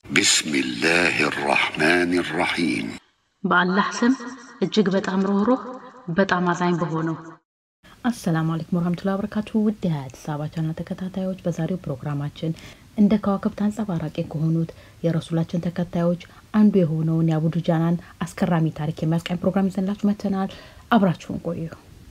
بسم الله الرحمن الرحيم በአላህ ስም እጅግ በጣም ሩህሩህ በጣም አዛኝ በሆነው አሰላሙ አለይኩም ወረህመቱላሂ ወበረካቱ ውድ የአዲስ አበባ ቻናል ተከታታዮች በዛሬው ፕሮግራማችን እንደ ከዋክብት አንጸባራቂ ከሆኑት የረሱላችን ተከታዮች አንዱ የሆነውን የአቡ ዱጃናን አስገራሚ ታሪክ የሚያስቃኝ ፕሮግራም ይዘንላችሁ መጥተናል። አብራችሁን ቆዩ።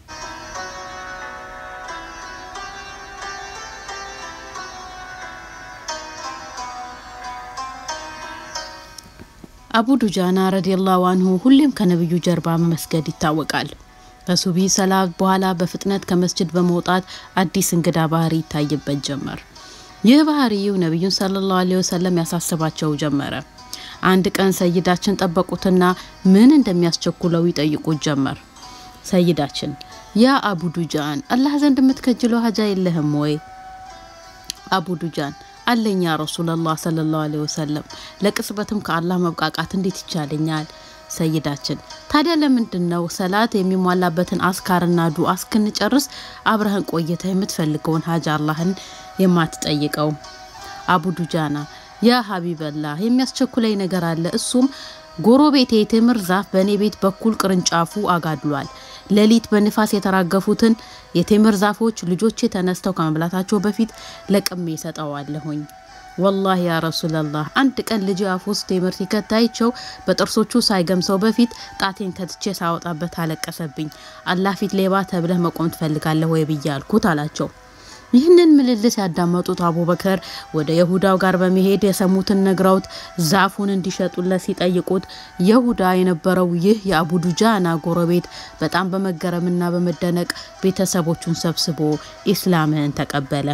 አቡ ዱጃና ረዲየላሁ አንሁ ሁሌም ከነብዩ ጀርባ መስገድ ይታወቃል። ከሱቢ ሰላት በኋላ በፍጥነት ከመስጅድ በመውጣት አዲስ እንግዳ ባህሪ ይታይበት ጀመር። ይህ ባህሪው ነቢዩን ሰለላሁ ዐለይሂ ወሰለም ያሳስባቸው ጀመረ። አንድ ቀን ሰይዳችን ጠበቁትና ምን እንደሚያስቸኩለው ይጠይቁት ጀመር። ሰይዳችን ያ አቡ ዱጃን አላህ ዘንድ የምትከጅለው ሀጃ የለህም ወይ? አቡ ዱጃን አለኛ ረሱላላህ ሰለላሁ ዐለይሂ ወሰለም ለቅጽበትም ከአላህ መብቃቃት እንዴት ይቻለኛል? ሰይዳችን ታዲያ ለምንድን ነው ሰላት የሚሟላበትን አስካርና ዱዓ እስክንጨርስ አብረህን ቆይተህ የምትፈልገውን ሀጃ አላህን የማትጠይቀው? አቡ ዱጃና ያ ሀቢበላህ የሚያስቸኩለኝ ነገር አለ። እሱም ጎረቤቴ የቴምር ዛፍ በእኔ ቤት በኩል ቅርንጫፉ አጋድሏል። ሌሊት በንፋስ የተራገፉትን የቴምር ዛፎች ልጆቼ ተነስተው ከመብላታቸው በፊት ለቅሜ ይሰጠዋለሁኝ። ወላሂ ያ ረሱላላህ አንድ ቀን ልጅ አፍ ውስጥ ቴምር ሲከታይቸው በጥርሶቹ ሳይገምሰው በፊት ጣቴን ከትቼ ሳወጣበት አለቀሰብኝ። አላህ ፊት ሌባ ተብለህ መቆም ትፈልጋለህ ወይ ብዬ አልኩት አላቸው። ይህንን ምልልስ ያዳመጡት አቡበከር ወደ የሁዳው ጋር በመሄድ የሰሙትን ነግረውት ዛፉን እንዲሸጡለት ሲጠይቁት የሁዳ የነበረው ይህ የአቡ ዱጃና ጎረቤት በጣም በመገረምና በመደነቅ ቤተሰቦቹን ሰብስቦ ኢስላምን ተቀበለ።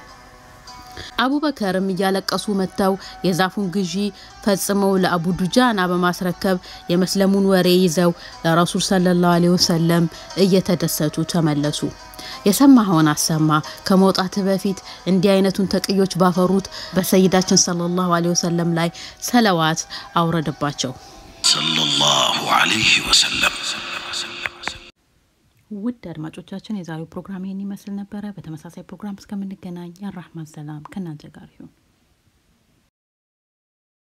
አቡበከርም እያለቀሱ መጥተው የዛፉን ግዢ ፈጽመው ለአቡ ዱጃና በማስረከብ የመስለሙን ወሬ ይዘው ለረሱል ሰለላሁ ዐለይሂ ወሰለም እየተደሰቱ ተመለሱ። የሰማኸውን አሰማ። ከመውጣት በፊት እንዲህ አይነቱን ተቅዮች ባፈሩት በሰይዳችን ሰለላሁ ዐለይሂ ወሰለም ላይ ሰለዋት አውረደባቸው። صلى الله عليه وسلم ውድ አድማጮቻችን የዛሬው ፕሮግራም ይህን ይመስል ነበረ። በተመሳሳይ ፕሮግራም እስከምንገናኝ የራህማን ሰላም ከእናንተ ጋር ይሁን።